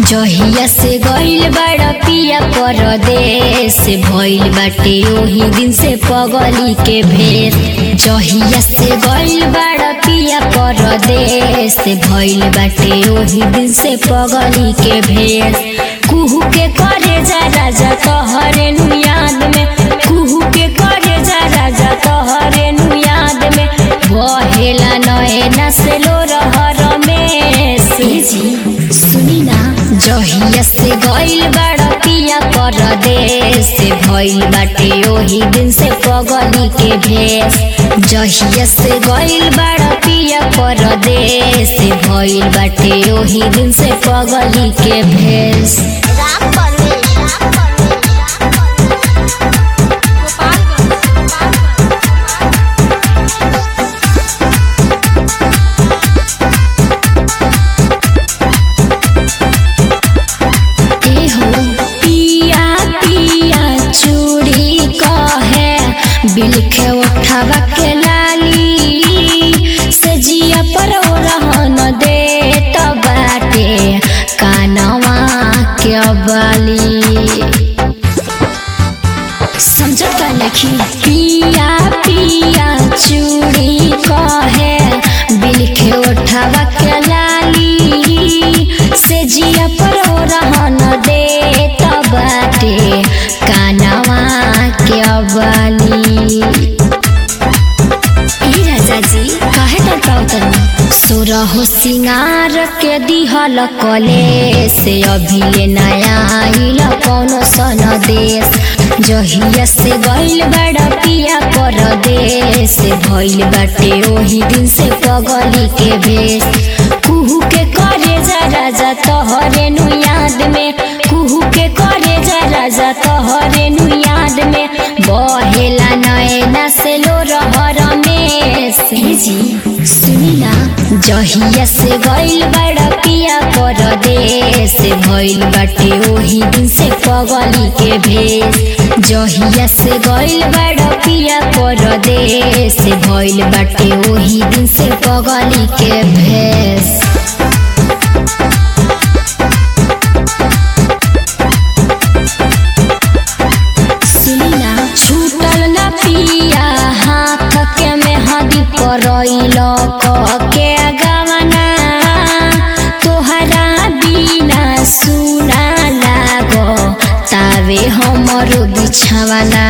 जहिया से गइल बड़ा पिया परदेश भइल बाटे ओही दिन से पगली के भेष जहिया से गइल बड़ा पिया परदेश भइल बाटे ओही दिन से पगली के भेष कुहू के करे जा राजा तोहरे नु याद में कुहू के करे जा राजा तोहरे नु याद में बहेला नयना से लो रहर में जी सुनी ना जहिया से गइल बड़ा पिया परदेश भइल बाटे ओही दिन से पगली के भेष जहिया से गइल बड़ा पिया परदेश भइल बाटे ओही दिन से पगली के भेष राम परवेश राम परवेश ए हो पिया पिया चूड़ी कहे बिलखे उठावा के लाली से जिया पर ओ रहन दे त बाटे कानवा के बाली समझता नहीं पिया पिया चूड़ी कहे बिलखे उठावा के लाली से जिया पर ओ रहन दे त बाटे कानवा के बाली ई राजा जी काहे डरताओ तनी सोरहो सिंगार के दिहल कले से अभी ले नया आइल कौनो सन देश जहिया से गइल बड़ा पिया परदेश भइल बाटे ओही दिन से पगली के भेष कुहू के करे जा राजा तोहरे नु याद में कुहू के करे जा राजा तोहरे नु याद में बहेला नयना से लो रहर में से जी सुनी ना जहिया से गइल बड़ा पिया परदेश भइल बाटे ओही दिन से पगली के भेष जहिया से गइल बड़ा पिया परदेश भइल बाटे ओही दिन से पगली के भेष सुनिना छूटल न पिया हाथ के मेहदी परइल के गवना तोहरा बिना सुना लाग तावे हमर बिछावना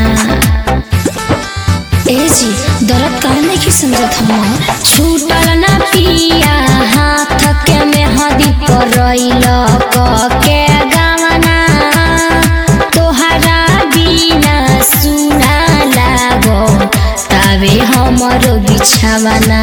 ए जी दर्द काहे नहीं समझत हम छूटल न पिया हाथ के मेहदी परइल के गवना तोहरा बिना सुना लागो तावे हमर बिछावना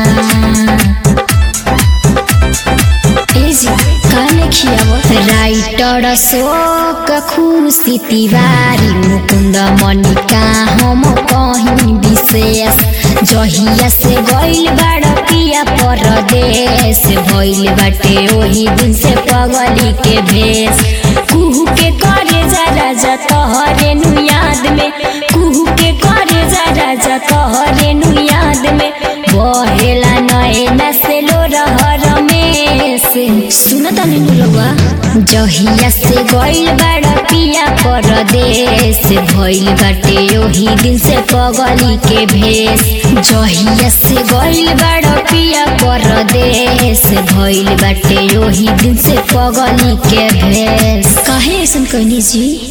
ए जी काने खियाव राइटर शोक खुशी तिवारी मुकुन्द मनिका हम कहीं विशेष जहिया से गइल बाड़ पिया परदेश भइल बाटे ओही दिन से पगली के भेष कुहू के करे जा राजा तोहरे नु याद में कुहू के करे जा राजा तोहरे नु याद में बहेला नयना से लो रहर में से सुनता नीनु लौआ जहिया से गइल बड़ा पिया परदेश भइल बाटे ओही दिन से पगली के भेष जहिया से गइल बड़ा पिया परदेश भइल बाटे ओही दिन से पगली के भेष काहे ऐसन कहनी जी